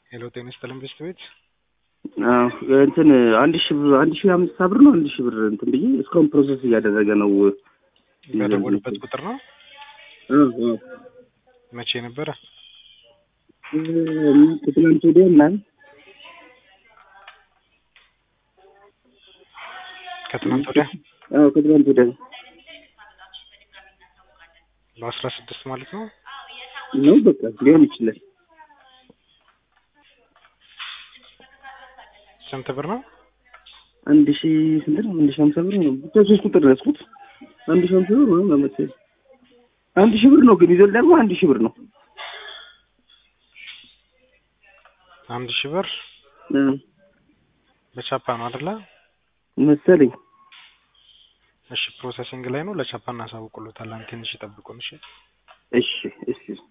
ሄሎ ጤና ይስጥልን ቤስት ቤት አዎ እንትን አንድ ሺህ ብር አንድ ሺህ አምስት ብር ነው አንድ ሺህ ብር እንትን ብዬ እስካሁን ፕሮሰስ እያደረገ ነው። በደወሉበት ቁጥር ነው። አዎ አዎ መቼ ነበረ? ከትናንት ወዲያ ምናምን ከትናንት ወዲያ አዎ ከትናንት ወዲያ ነው በአስራ ስድስት ማለት ነው። ነው በቃ ሊሆን ይችላል። ስንት ብር ነው? አንድ ሺህ ስንት ነው? አንድ ሺህ ሀምሳ ብር ነው። ብቻ ሶስት ቁጥር ነው ያዝኩት። አንድ ሺህ ሀምሳ ብር ነው መሰለኝ። አንድ ሺህ ብር ነው ግን ይዘል ደግሞ አንድ ሺህ ብር ነው። አንድ ሺህ ብር እ በቻፓ ነው አይደለ? መሰለኝ እሺ ፕሮሰሲንግ ላይ ነው። ለቻፓ እናሳውቅሎታለን። ትንሽ ይጠብቁን። እሺ እሺ እሺ